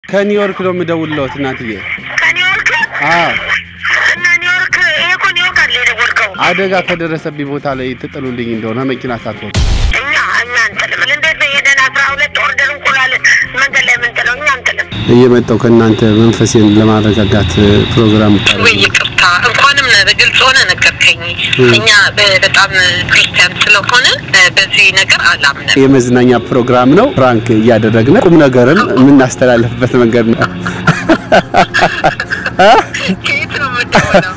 ከኒውዮርክ ነው የምደውልለት እናትዬ። ከኒውዮርክ አዎ እና ኒውዮርክ ይሄ እኮ ኒውዮርክ አለ የደወልከው። አደጋ ከደረሰብኝ ቦታ ላይ ትጥሉልኝ እንደሆነ መኪና ሳትሆን እኛ እኛ አንጥልም። እንዴት ነው ሄደን አስራ ሁለት ኦርደር እንቁላል መንገድ ላይ የምንጥለው? እኛ አንጥልም። እየመጣው ከእናንተ መንፈሴን ለማረጋጋት ፕሮግራም ወይ ይቅርታ፣ እንኳንም በግልጽ ሆነ ነገርከኝ። እኛ በ- በጣም ክርስቲያን ስለሆነ በዚህ ነገር አላምንም። የመዝናኛ ፕሮግራም ነው። ፍራንክ እያደረግን ቁም ነገርን የምናስተላልፍበት መንገድ ነው። ከየት ነው የምትሆነው?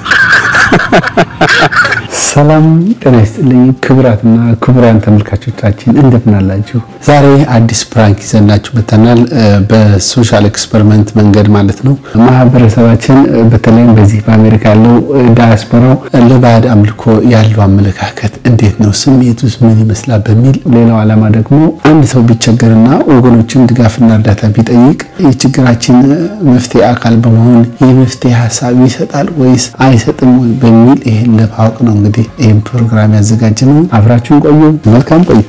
ሰላም ጤና ይስጥልኝ ክቡራትና ክቡራን ተመልካቾቻችን እንደምን አላችሁ? ዛሬ አዲስ ፕራንክ ይዘናችሁ መጥተናል። እ፣ በሶሻል ኤክስፐሪመንት መንገድ ማለት ነው። ማህበረሰባችን እ፣ በተለይም በዚህ በአሜሪካ ያለው እ፣ ዳያስፖራው እ፣ ለባዕድ አምልኮ ያለው አመለካከት እንዴት ነው፣ ስሜቱስ ምን ይመስላል በሚል ሌላው ዓላማ ደግሞ አንድ ሰው ቢቸገርና ወገኖችን ድጋፍና እርዳታ ቢጠይቅ የችግራችን እ፣ መፍትሄ አካል በመሆን የመፍትሄ ሀሳብ ይሰጣል ወይስ አይሰጥም ወይ በሚል ይህን ለማወቅ ነው እንግዲህ ይህን ፕሮግራም ያዘጋጀ ነው። አብራችሁን ቆዩ። መልካም ቆይታ።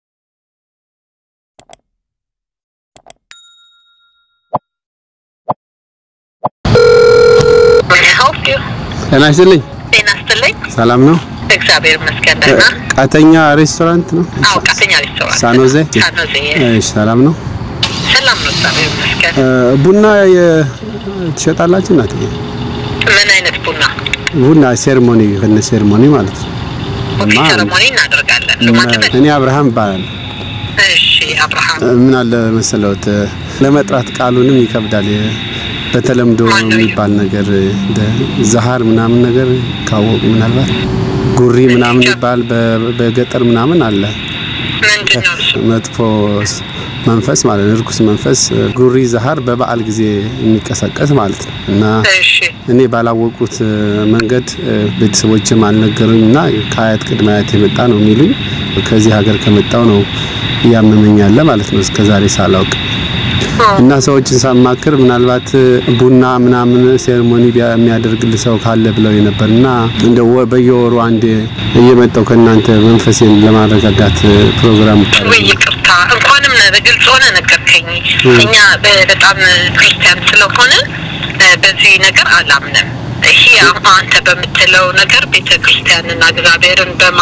help you? ጤና ይስጥልኝ። ጤና ይስጥልኝ። ሰላም ነው። እግዚአብሔር ይመስገን ደህና። ቃተኛ ሬስቶራንት ነው። አዎ ቃተኛ ሬስቶራንት ሳኖዜ ሳኖዜ እሺ፣ ሰላም ነው። ሰላም ነው። እግዚአብሔር ይመስገን። እ፣ ቡና የ- ትሸጣላችሁ እናትዬ? ምን አይነት ቡና? ቡና ሴርሞኒ ከነ ሴርሞኒ ማለት ነው። ኦኬ ማ- ሴረሞኒ እናደርጋለን። ለማለት እኔ አብርሃም ይባላል። እሺ አብርሃም ምን አለ መሰለውት ለመጥራት ቃሉንም ይከብዳል። የ- በተለምዶ ማነው? የሚባል ነገር እንደ ዛሃር ምናምን ነገር ካወቁ ምናልባት ጉሪ ምናምን ይባል በ- በገጠር ምናምን አለ ምንድን ነው እሱ? መጥፎ ስ- መንፈስ ማለት ነው። እርኩስ መንፈስ ጉሪ ዛሃር በበዓል ጊዜ የሚቀሰቀስ ማለት ነው እና እሺ እኔ ባላወቁት እ፣ መንገድ እ፣ ቤተሰቦችም አልነገሩኝ እና ከአያት ቅድመ አያት የመጣ ነው የሚሉኝ ከዚህ ሀገር ከመጣው ነው እያመመኝ ያለ ማለት ነው እስከ ዛሬ ሳላውቅ እና ሰዎችን ሳማክር ምናልባት እ፣ ቡና ምናምን ሴሬሞኒ ቢያ- የሚያደርግልህ ሰው ካለ ብለው ነበር እና እንደ ወ- በየወሩ አንድ እየመጣው ከእናንተ መንፈሴን ለማረጋጋት እ፣ ፕሮግራም ወይ ይቅርታ፣ እንኳንም በግልጽ ሆነ ነገርከኝ። እኛ በ- በጣም ክርስቲያን ስለሆነ እ፣ በዚህ ነገር አላምንም። ይሄ አሁን አንተ በምትለው ነገር ቤተ ክርስቲያንና እግዚአብሔርን በማ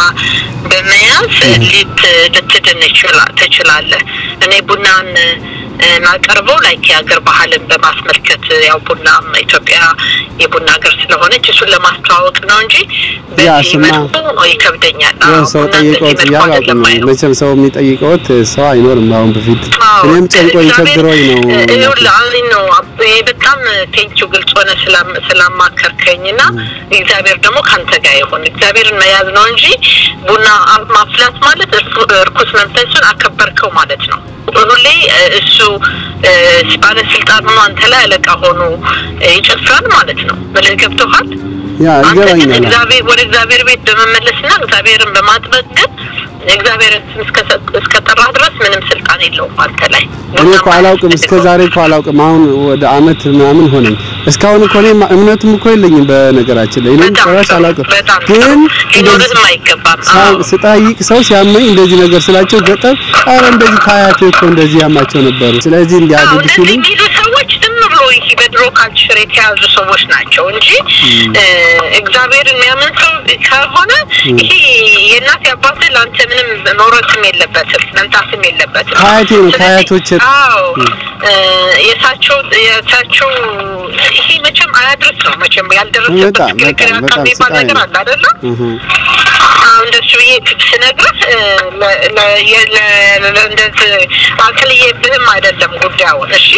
በመያዝ ሊት ልትድን ይችላ- ትችላለህ። እኔ ቡናን እ፣ ማቀርበው ላይክ የሀገር ባህልን በማስመልከት ያው ቡናም ኢትዮጵያ የቡና ሀገር ስለሆነች እሱን ለማስተዋወቅ ነው እንጂ ያ በዚህ ስማ፣ መልኩ ይከብደኛል። ያው አዎ፣ ሰው ቡና በዚህ ጠይቀውት መልኩ ያላቁ አይደለም ነው ማየው። መቼም ሰው የሚጠይቀውት ሰው አይኖርም። አሁን በፊት እኔም ጨንቆኝ ቸግሮኝ ነው። ይኸውልህ ነው ይሄ በጣም ቴንኪው ግልጽ ሆነ ስላም- ስላማከርከኝ እና እግዚአብሔር ደግሞ ከአንተ ጋር ይሁን። እግዚአብሔርን መያዝ ነው እንጂ ቡና አ- ማፍላት ማለት እርኩ- እርኩስ መንፈሱን አከበርከው ማለት ነው። ሁሌ እ፣ እሱ እ፣ ባለስልጣን ሆኖ አንተ ላይ አለቃ ሆኖ እ፣ ይጨፍራል ማለት ነው። ብልህ ገብቶሃል? ያ አንተ ግን ይገባኛል። እግዚአብሔር ወደ እግዚአብሔር ቤት በመመለስና እግዚአብሔርን በማጥበቅ ግን እግዚአብሔርን ስም እስከሰጥ- እስከጠራህ ድረስ ምንም ስልጣን የለውም አንተ ላይ። እኔ እኮ አላውቅም፣ እስከ ዛሬ እኮ አላውቅም። አሁን ወደ አመት ምናምን ሆነኝ። እስካሁን እኮ እኔ እምነቱም እኮ የለኝም በነገራችን ላይ እኔም በጣም ጭራሽ ጥሩ፣ አላውቅም። በጣም ግን ጥሩ። እንደዚህ ሊኖርህም አይገባም። ሳ- አዎ። ስጠይቅ ሰው ሲያመኝ እንደዚህ ነገር ስላቸው ገጠር ኧረ እንደዚህ ከአያቴ እኮ እንደዚህ ያማቸው ነበሩ። ስለዚህ አዎ፣ እንዲያድግ እንደዚህ ሲሉኝ የሚሉ ሰዎች ዝም ብሎ ይሄ በድሮ ካልቸር የተያዙ ሰዎች ናቸው እንጂ እ፣ እግዚአብሔር የሚያምን ሰው ከሆነ ይሄ የእናት የአባትህ ለአንተ ምንም መውረስም የለበትም መምጣትም የለበትም። ከአያቴ ነው፣ ስለዚህ- ከአያቶቼ አዎ እ፣ የእሳቸው የእሳቸው ይሄ መቼም አያድርስ ነው መቼም ያልደረሰበት በጣም ክርክር በጣም ያካል በጣም የሚባል ስቃይ ነገር ነው። አለ አይደለም? እህ አሁን እንደሱ ብዬ ስነግርህ እ፣ ለ- ለ- የ- ለ- ለ- እንደዚህ አክልዬብህም አይደለም ጉዳዩን። እሺ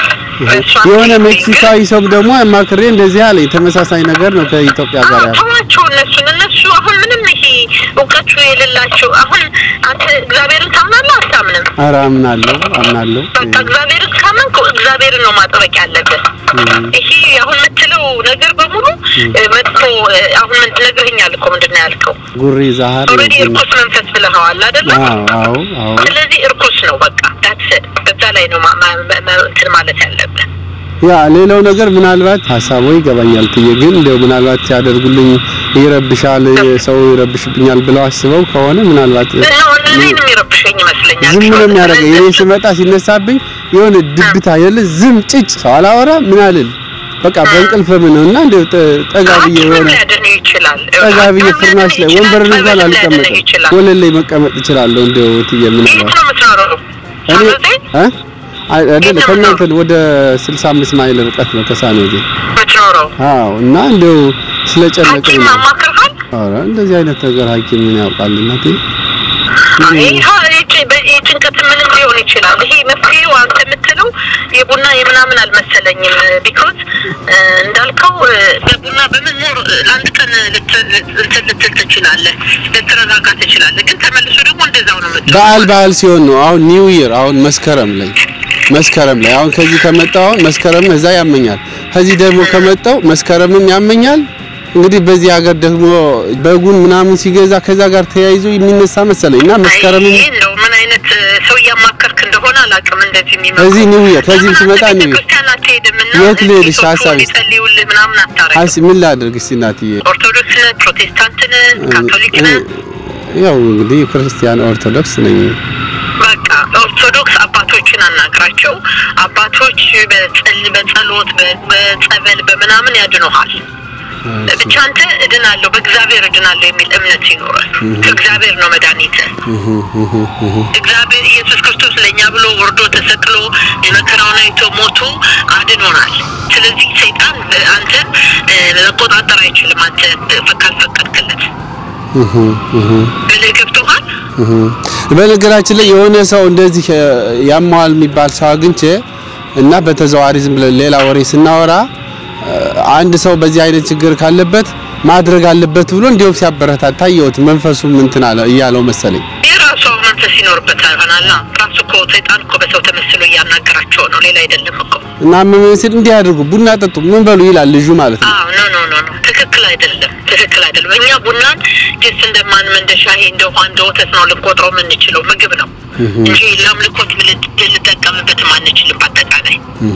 እሷን የሆነ ግን- ሜክሲካዊ ሰው ደግሞ አማክሬ እንደዚህ አለኝ። ተመሳሳይ ነገር ነው ከኢትዮጵያ ጋር አዎ፣ ያለው። ተዋቸው እነሱን። እነሱ አሁን ምንም ይሄ እውቀቱ የሌላቸው አሁን አንተ እግዚአብሔርን ታምናለህ አታምንም? ኧረ አምናለሁ አምናለሁ። በቃ እግዚአብሔርን ካመንክ እግዚአብሔርን ነው ማጥበቅ ያለብህ። ይሄ አሁን የምትለው ነገር በሙሉ እ፣ መጥፎ እ፣ አሁን ምን ነግረኸኛል እኮ ምንድን ነው ያልከው? ጉሪ ዛሃር ኦልሬዲ እርኩስ መንፈስ ብለኸዋል አይደለ? አዎ አዎ አዎ ስለዚህ እርኩስ ነው በቃ ዳትስ በዛ ላይ ነው ማ- ማ- ማ- እንትን ማለት ያለብህ። ያ ሌላው ነገር ምናልባት ሀሳቡ ይገባኛል ትዬ ግን እንደው ምናልባት ሲያደርጉልኝ ይረብሻል ሰው ይረብሽብኛል ብለው አስበው ከሆነ ምናልባት እና እኔንም የሚረብሸኝ ይመስለኛል። ዝም ነው የሚያደርገኝ። እኔ ስመጣ ሲነሳብኝ የሆነ ድብታ የለ ዝም ጭጭ ሰው አላወራ ምን አልል በቃ በእንቅልፍ ምን ነው እና እንደው ጠ- ጠጋ ብዬ ሐኪምም የሆነ ሊያድንህ ይችላል። ጠጋ ብዬ ሐኪምም ፍርናሽ ላይ ሊያድንህ ወንበር ይችላል። እንኳን ጠበል ሊያድንህ አልቀመጥም ይችላል። ወለል ላይ መቀመጥ እችላለሁ እንደው እትዬ ምን የት ነው ነው የምትኖረው? እኔ ሳኖዜ እ አይ አይደለ የት ነው ከእናንተ ወደ 65 ማይል ርቀት ነው ከሳኖዜ የምትኖረው? አዎ እና እንደው ስለጨነቀኝ ሐኪም ነው አማክርሃል? ኧረ እንደዚህ አይነት ነገር ሐኪም ምን ያውቃል እናቴ ይህ ጭንቀት ምንም ሊሆን ይችላል። ይሄ መፍትሄው አንተ የምትለው የቡና የምናምን አልመሰለኝም። ቢኮዝ እንዳልከው እ፣ በቡና በመኖር ለአንድ ቀን ልት- እንትን ልትል ትችላለህ፣ ልትረጋጋ ትችላለህ። ግን ተመልሶ ደግሞ እንደዛው ነው የምትለው። በዓል በዓል ሲሆን ነው አሁን ኒው ይር አሁን መስከረም ላይ መስከረም ላይ አሁን ከዚህ ከመጣሁ አሁን መስከረም እዛ ያመኛል ከዚህ ደግሞ ከመጣሁ መስከረምም ያመኛል እንግዲህ በዚህ ሀገር ደግሞ በጉን ምናምን ሲገዛ ከዛ ጋር ተያይዞ የሚነሳ መሰለኝ እና መስከረምም ይህ እንደው ምን አይነት እ፣ ሰው እያማከርክ እንደሆነ አላውቅም። እንደዚህ የሚመክሩ እዚህ ኒው ይር ከዚህም ለምን ስመጣ አንተ ኒው ይር ቤተክርስቲያን አትሄድም እና የት ልሄድሽ? ሴቶቹ ሀሳብሽ? እንዲጸልዩልህ ምናምን አታረግም? አስ ምን ላድርግ እስቲ እናትዬ ኦርቶዶክስ ነህ? ፕሮቴስታንት ነህ? ካቶሊክ ነህ? ያው እንግዲህ ክርስቲያን ኦርቶዶክስ ነኝ በቃ ኦርቶዶክስ አባቶችን አናግራቸው። አባቶች በጸል በጸሎት በ- በጸበል በምናምን ያድኑሃል። ብቻ አንተ እድናለሁ በእግዚአብሔር እድናለሁ የሚል እምነት ሲኖረህ ከእግዚአብሔር ነው መድኃኒት። እግዚአብሔር ኢየሱስ ክርስቶስ ለእኛ ብሎ ወርዶ ተሰቅሎ የመከራውን አይቶ ሞቶ አድኖናል። ስለዚህ ሰይጣን እ፣ አንተን እ፣ መቆጣጠር አይችልም። አንተ እ፣ ካልፈቀድክለት ብልህ ገብቶሃል። በነገራችን ላይ የሆነ ሰው እንደዚህ እ፣ ያማዋል የሚባል ሰው አግኝቼ እና በተዘዋዋሪ ዝም ብለን ሌላ ወሬ ስናወራ እ፣ አንድ ሰው በዚህ አይነት ችግር ካለበት ማድረግ አለበት ብሎ እንዲሁም ሲያበረታታ ታየሁት። መንፈሱ እንትን አለ እያለው መሰለኝ። የራሱ መንፈስ ይኖርበታል ይሆናል። ራሱ እኮ ሰይጣን እኮ በሰው ተመስሎ እያናገራቸው ነው፣ ሌላ አይደለም እኮ። እና ምን ሲል እንዲህ አድርጉ፣ ቡና ጠጡ፣ ምን በሉ ይላል ልጁ ማለት ነው። አዎ ኖ ኖ ኖ ኖ ትክክል አይደለም፣ ትክክል አይደለም። እኛ ቡናን ጅስ እንደማንም እንደ ሻሂ እንደ ውሃ እንደ ወተት ነው ልንቆጥረው የምንችለው ምግብ ነው እንጂ ለአምልኮት ልንጠቀምበትም አንችልም። በአጠቃላይ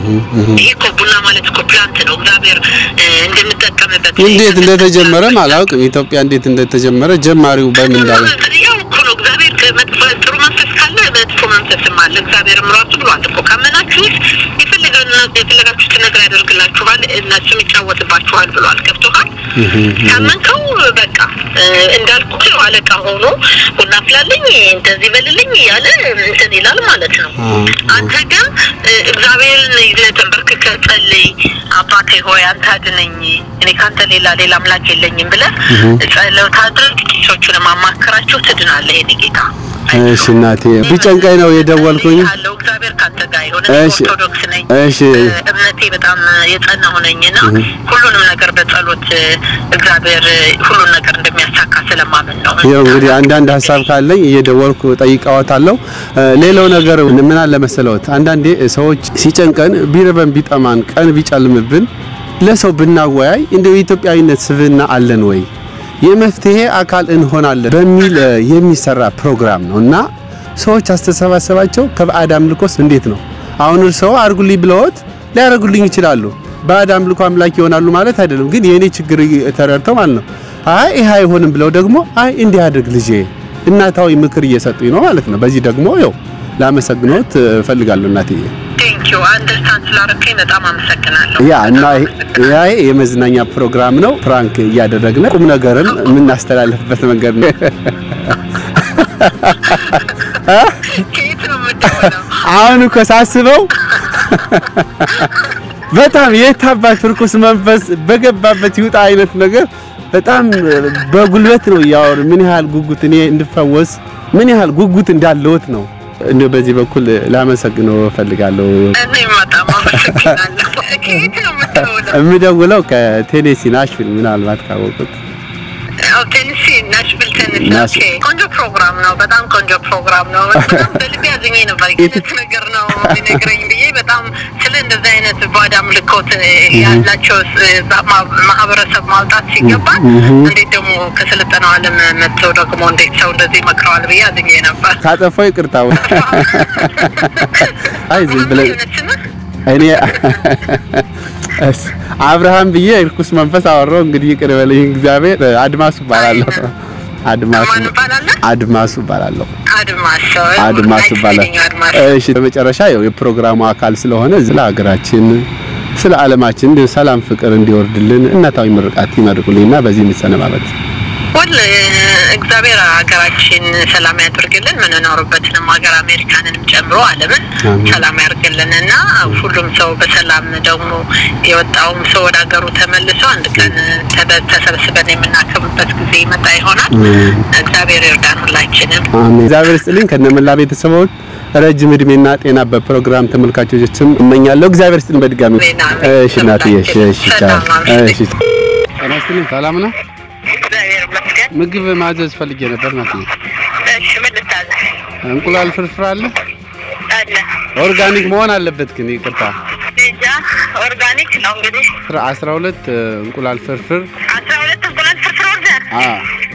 ይሄ እኮ ቡና ማለት እኮ ፕላንት ነው፣ እግዚአብሔር እ፣ እንድንጠቀምበት እንዴት እንደተጀመረ አላውቅም። ኢትዮጵያ እንዴት እንደተጀመረ ጀማሪው በምን እንዳለ ያው እኮ ነው እግዚአብሔር ከመጥፎ ጥሩ መንፈስ ካለ መጥፎ መንፈስም አለ። እግዚአብሔርም ራሱ ብሏል እኮ ካመናችሁት የፈለገና የፈለጋችሁትን ነገር ያደርግላችኋል፣ እነሱም ይጫወትባችኋል ብሏል። ገብቶሃል? ካመንከው በቃ እ፣ እንዳልኩት ነው አለቃ ሆኖ ቡና ፍላለኝ እንደዚህ በልልኝ እያለ እንትን ይላል ማለት ነው። አንተ ግን እ፣ እግዚአብሔርን ይዘህ ተንበርክከህ ጸልይ። አባቴ ሆይ አንተ አድነኝ፣ እኔ ካንተ ሌላ ሌላ አምላክ የለኝም ብለህ ጸሎት አድርግ። ቄሶቹንም አማክራቸው ትድናለህ። የኔ ጌታ እሺ እናቴ ቢጨንቀኝ ነው የደወልኩኝ። አለው እግዚአብሔር ካንተ ጋር ይሁን። እሺ። ኦርቶዶክስ ነኝ። እሺ እ፣ እምነቴ በጣም የጸናሁ ነኝና ሁሉንም ነገር በጸሎት እ፣ እግዚአብሔር እ፣ ሁሉን ነገር እንደሚያሳካ ስለማምን ነው። ያው እንግዲህ አንዳንድ ሀሳብ ካለኝ እየደወልኩ ጠይቀዋታለሁ። እ፣ ሌላው ነገር ምን አለ መሰለዎት፣ አንዳንዴ ሰዎች ሲጨንቀን ቢርበን ቢጠማን ቀን ቢጨልምብን ለሰው ብናወያይ እንደው የኢትዮጵያዊነት ስብዕና አለን ወይ የመፍትሄ አካል እንሆናለን በሚል እ፣ የሚሰራ ፕሮግራም ነው እና ሰዎች አስተሳሰባቸው ከባዕድ አምልኮስ እንዴት ነው? አሁን እርስዎ አድርጉልኝ ብለዎት ሊያደርጉልኝ ይችላሉ። ባዕድ አምልኮ አምላክ ይሆናሉ ማለት አይደለም፣ ግን የኔ ችግር ተረድተው ማለት ነው። አይ ይሄ አይሆንም ብለው ደግሞ አይ እንዲህ አድርግ ልጄ እናታዊ ምክር እየሰጡኝ ነው ማለት ነው። በዚህ ደግሞ ያው ላመሰግኖት እፈልጋለሁ እናትዬ። ቴንኪዩ አንደርስታንድ ስላደረከኝ በጣም አመሰግናለሁ። ያ እና ያ የመዝናኛ ፕሮግራም ነው። ፕራንክ እያደረግን ቁም ነገርን የምናስተላልፍበት መንገድ ነው። ከየት ነው የምትሆነው? አሁን እኮ ሳስበው በጣም የታባት ርኩስ መንፈስ በገባበት ይውጣ አይነት ነገር በጣም በጉልበት ነው እያወሩ ምን ያህል ጉጉት እኔ እንድፈወስ ምን ያህል ጉጉት እንዳለዎት ነው። እንደው በዚህ በኩል ላመሰግነው እፈልጋለሁ። እኔም በጣም አመሰግናለሁ። ከየት ነው የምትሆነው? የምደውለው ከቴኔሲ ናሽቪል፣ ምናልባት ካወቁት አዎ፣ ቴኒሲ ናሽቪል ቴኒሲ። ናሽ- ኦኬ፣ ቆንጆ ፕሮግራም ነው። በጣም ቆንጆ ፕሮግራም ነው። በጣም በልቤ አዝኜ ነበር አይነት ነገር ነው የሚነግረኝ ብዬ በጣም ስለ እንደዚህ አይነት ባዕድ አምልኮት ያላቸው ማ- ማህበረሰብ ማውጣት ሲገባ እንዴት ደግሞ ከሰለጠነው ዓለም መጥተው ደግሞ እንዴት ሰው እንደዚህ መክረዋል ብዬ አዝኜ ነበር። ካጠፋው ይቅርታ። አይ ዝም ብለህ እውነት ነው? እኔ እስ አብርሃም ብዬ እርኩስ መንፈስ አወራው። እንግዲህ ይቅር በለኝ እግዚአብሔር። አድማሱ እባላለሁ። አድማሱ ማን እባላለሁ? አድማሱ እባላለሁ። አድማስ አድማሱ እባላለሁ። አድማስ እሺ በመጨረሻ ያው የፕሮግራሙ አካል ስለሆነ ስለ ሀገራችን ስለ ዓለማችን እንዲሁ ሰላም ፍቅር እንዲወርድልን እናታዊ ምርቃት ይመርቁልኝና በዚህ እንሰነባበት። ሁል እግዚአብሔር ሀገራችን ሰላም ያድርግልን። ምንኖርበትንም ሀገር አሜሪካንንም ጨምሮ ዓለምን አሜን። ሰላም ያድርግልን እና ሁሉም ሰው በሰላም ደግሞ የወጣውም ሰው ወደ ሀገሩ ተመልሶ አንድ ቀን ተበ- ተሰብስበን የምናከብርበት ጊዜ ይመጣ ይሆናል። አሜን። እግዚአብሔር ይርዳን ሁላችንም። አሜን። እግዚአብሔር ይስጥልኝ ከነመላ ቤተሰቦች ረጅም እድሜና ጤና በፕሮግራም ተመልካቾችም እመኛለሁ። እግዚአብሔር ይስጥልኝ በድጋሚ። አሜን፣ አሜን። እሺ እናትዬ፣ እሺ፣ እሺ፣ ቻው። ሰላም አምሽልኝ። እሺ። ጤና ይስጥልኝ። ሰላም ነው? እግዚአብሔር ይመስገን። ምግብ ማዘዝ ፈልጌ ነበር እናትዬ። እሺ ምን ልታዘዝ? እንቁላል ፍርፍር አለ? አለ ኦርጋኒክ መሆን አለበት ግን ይቅርታ። እንጃ ኦርጋኒክ ነው እንግዲህ 12 እንቁላል ፍርፍር አስራ ሁለት እንቁላል ፍርፍር ወርደህ አ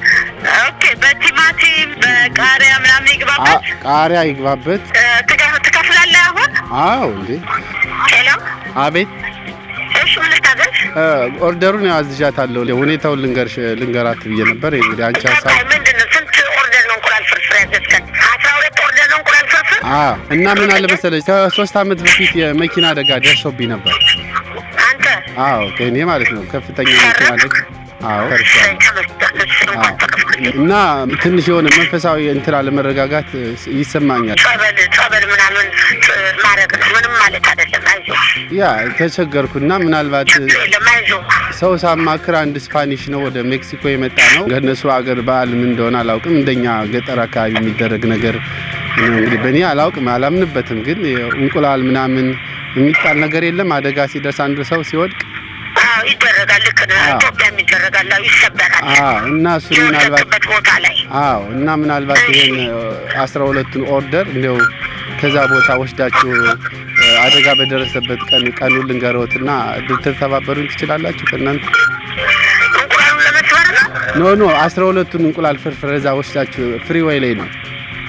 ኦኬ በቲማቲም በቃሪያ ምናምን አ- ይግባበት ቃሪያ ይግባበት። እ፣ ትከፍ- ትከፍላለህ አሁን አዎ እንዴ! ሄሎ አቤት እሺ ምን ልታዘዝ እ፣ ኦርደሩን ያው አዝዣታለሁ። ሁኔታውን ልንገርሽ ልንገራት ብዬ ነበር። እንግዲህ አንቺ ሀሳብ ቀጣይ ምንድን ነው ስንት ኦርደር ነው እንቁላል ፍርፍር ያዘዝከን አስራ ሁለት ኦርደር ነው እንቁላል ፍርፍር አ እና ምን አለ መሰለሽ ከሶስት አመት በፊት የመኪና አደጋ ደርሶብኝ ነበር። አንተ አዎ ከእኔ ማለት ነው ከፍተኛ የመኪና አደጋ አዎ ደርሷል። ተመስገን እሺ እንኳን ተረፍክ እና ትንሽ የሆነ መንፈሳዊ እንትን አለመረጋጋት ይሰማኛል። ጸበል ጸበል ምናምን እ፣ ማድረግ ነው ምንም ማለት አይደለም አይዞህ ያ ተቸገርኩና ምናልባት የለም አይዞህ ሰው ሳማክር አንድ ስፓኒሽ ነው ወደ ሜክሲኮ የመጣ ነው። ከእነሱ አገር በዓል ምን እንደሆነ አላውቅም። እንደኛ ገጠር አካባቢ የሚደረግ ነገር ነው እንግዲህ በእኔ አላውቅም፣ አላምንበትም። ግን እንቁላል ምናምን የሚጣል ነገር የለም። አደጋ ሲደርስ አንዱ ሰው ሲወድቅ አዎ ይደረጋል ልክ ነህ አዎ። ኢትዮጵያም ይደረጋል አዎ ይሰበራል አዎ እና እሱ ምናልባት የወደቅበት ቦታ ላይ አዎ እና ምናልባት ይሄን አስራ ሁለቱን ኦርደር እንዲያው ከዛ ቦታ ወስዳችሁ እ፣ አደጋ በደረሰበት ቀን ቀኑን ልንገረውትና ልትተባበሩኝ ትችላላችሁ ከእናንተ እንቁላሉን ለመስበር ነው ኖ ኖ አስራ ሁለቱን እንቁላል ፍርፍር እዛ ወስዳችሁ ፍሪዌይ ላይ ነው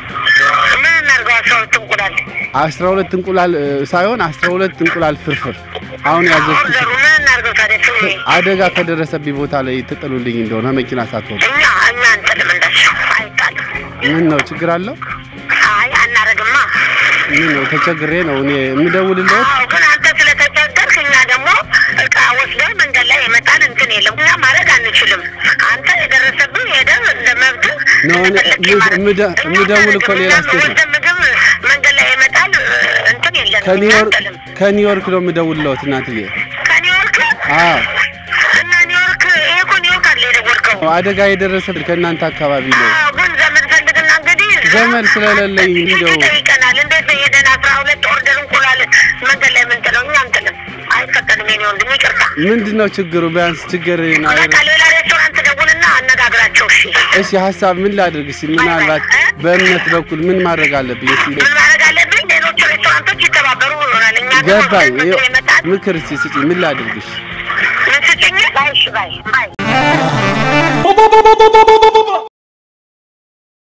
ምን እናድርገው አስራ ሁለት እንቁላል አስራ ሁለት እንቁላል እ፣ ሳይሆን አስራ ሁለት እንቁላል ፍርፍር አሁን ያዘዝኩት ኦርደሩ ምን እናድርገው ታዲያ ፍሬ አደጋ ከደረሰብኝ ቦታ ላይ ትጥሉልኝ እንደሆነ መኪና ሳትሆን እኛ እኛ አንጥልም እንደሱ አይጣልም ምን ነው ችግር አለው? አይ አናረግማ ምን ነው ተቸግሬ ነው እኔ የምደውልለት አዎ ግን አንተ ስለተቸገርክ እኛ ደግሞ እቃ ወስደን መንገድ ላይ የመጣን እንትን የለም እኛ ማድረግ አንችልም አንተ የደረሰብን ሄደህ እንደ መብት ነው እኔ እንደፈለግህ የምደ- ማድረግ- እኛ የምደውል እኮ አናደርግም። ሌላ እኛ ስቴት ነው። ወስደን ምግብ መንገድ ላይ የመጣን እንትን የለንም እኛ ከኒውዮርክ አንጥልም ከኒውዮርክ ነው የምደውልለት እናትዬ። ከኒውዮርክ አዎ እና ኒውዮርክ ይሄ እኮ ኒውዮርክ አለ የደወልከው አደጋ የደረሰብን ከእናንተ አካባቢ ነው። አዎ ግን ዘመድ ፈልግና እንግዲህ ዘመድ ስለሌለኝ እንደው ይጠይቀናል። እንዴት ነው ሄደን አስራ ሁለት ኦርደር እንቁላል መንገድ ላይ የምንጥለው? እኛ አንጥልም፣ አይፈቀድም። የኔ ወንድም ይቅርታ። ምንድን ነው ችግሩ? ቢያንስ ችግር በቃ ሌላ ሬስቶራንት ደውልና አነጋግራቸው። እሺ እሺ ሀሳብ ምን ላድርግ? እስኪ ምናልባት በእምነት በኩል ምን ማድረግ አለብኝ? እስኪ ምን ማድረግ አለብኝ? ሌሎች ሬስቶራንቶች ይተባበሩ ይሆናል። እኛ ግን ገባኝ። ወስደን ምግብ ይመጣል። ምክር እስኪ ስጪኝ። ምን ላድርግሽ? ምን ስጭኝ? ባይ እሺ፣ ባይ ባይ